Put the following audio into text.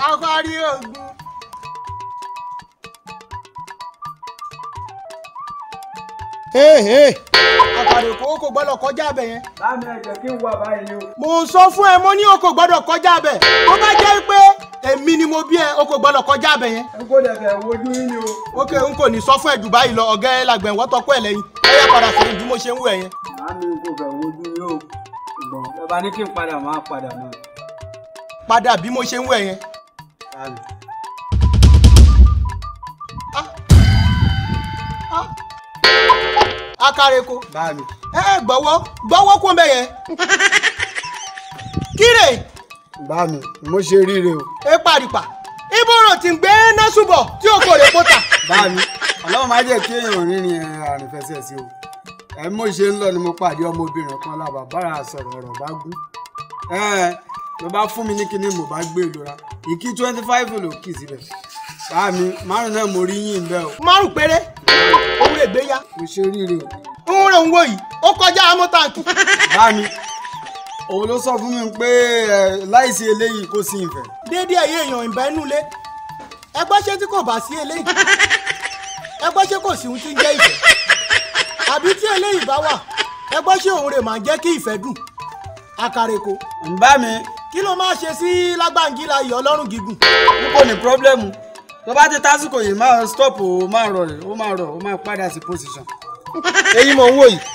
akọ́rí ogun. àkàrèkó kò gbọ́dọ̀ kọjá abẹ yẹn. láàmì ẹ̀jẹ̀ kí n wà báyìí ni o. mo sọ fún ẹ mo ní o kò gbọ́dọ̀ kọjá abẹ tó bá jẹ́ pé èmi ni mo bí ẹ o kò gbọ́dọ̀ kọjá abẹ yẹn. n kò dẹ̀ fẹ́ wojú yín ni o. ok n kò ní sọ fún ẹ jù báyìí lọ ọ̀gá ẹ làgbẹ̀ wọ́n tọ́kọ́ ẹ lẹ́yìn ẹ yẹ padà sẹ́yìn bí mo ṣe ń wù ẹ yẹn. láàmì n kò fẹ́ wojú yín o. ṣùgbọ́n ẹ bá ní kí n padà máa padà náà. padà bí mo ṣe ń wù ẹ yẹn. láàmì. akáreko báàmì. ẹ ẹ gbọ́wọ́ gbọ́wọ́ kó mbẹ yẹn. kíre báàmì mo ṣe ríre o. ẹ paripa ibòrò tí ń gbé násùbọ̀ tí o kò lè kó ta. báàmì ọlọ́run má jẹ́ kí èèyàn rìnrìn àrìnfẹsẹ̀ sí o. ẹ mo ṣe ń lọ ni mo pàdé ọmọbìnrin kan lábà bára sọ̀rọ̀ ọ̀rọ̀ bá gún. ẹ ló bá fún mi ní kíní mo bá gbé ìlú ra ìkí twenty five ló kì í síbẹ̀. báàmì márùn náà mo rí yín bẹ́ẹ̀ o. márùn péré òun lè gbé ya mo ṣe ríre o. ń rè ń wò yìí ó kọjá amọ́tàǹkì. báàmì òun ló sọ fún mi pé ẹ, láìsí eléyìí kò sí ìfẹ́. déédéé ẹ̀yẹ èèyàn ìbẹ́ inú ilé ẹgbẹ́ ṣé tí kò bá sí eléyìí ẹgbẹ́ ṣé kò sí ohun tí ń jẹ́ ìfẹ́ àbí tí eléyìí bá wà ẹgbẹ́ ṣé òun rè máa jẹ́ kí ìfẹ́ dùn àkàrèkò bá mi kí ló máa ṣe sí lágbàǹgìlà yìí ọlọ́run gígùn n kò ní pírọ́blẹ́mù tó bá ti tásìkò yìí máa stop o máa rọ̀ rẹ̀ ó máa rọ̀ ó máa padà sí position. èyí mò ń wò yìí